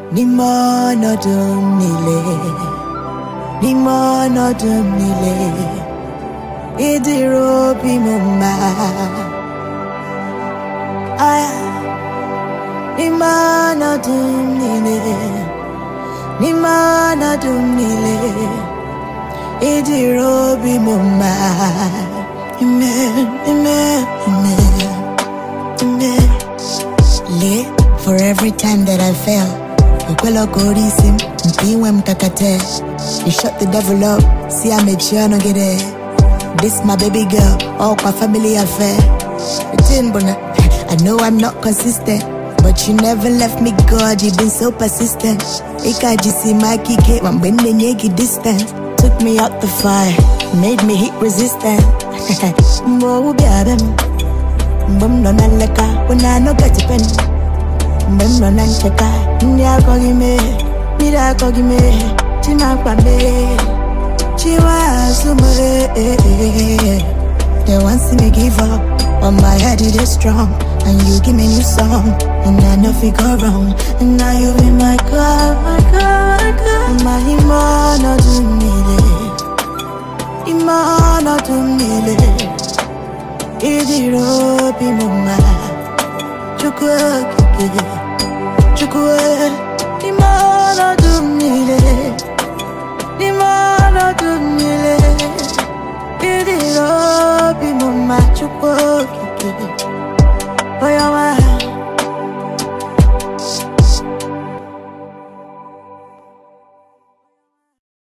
n'ime ọnọdụ m niile n'ime ọnọdụ m niile ịdịrị obi m mma Ah, n'ime ọnọdụ m niile n'ime ọnọdụ m niile ịdịrị obi m mma amen amen amen amen lee for every time that I fail ekwela ka ori isi m mpe inwe m kakate you shut the devil up si ya mechie ọnụ gị there this my baby girl ọkwa family affair the thing bụ na I know I'm not consistent but you never left me God you've been so persistent ike ajisi m aka ike ma mgbe m na-enye gị distance took me out the fire made me hit resistant mgbe owu bịara m mgbe m nọ na nleka when I no get a penny mgbe m nọ na ncheka ndị akọghị m ihe mmiri akọghị m ihe chi na-akpa m ihe chiwa azụ m ihe they want see me give up on my head it is strong and you give me new song and I know fi go wrong and now you be my God my God my God my ime ọnọdụ m niile ime ọnọdụ m niile ịdịrị obi m mma Chukwu okike Chukwu n'ime ọnọdụ m niile n'ime ọnọdụ m niile ịdịrị obi m mma Chukwu okike onye ọma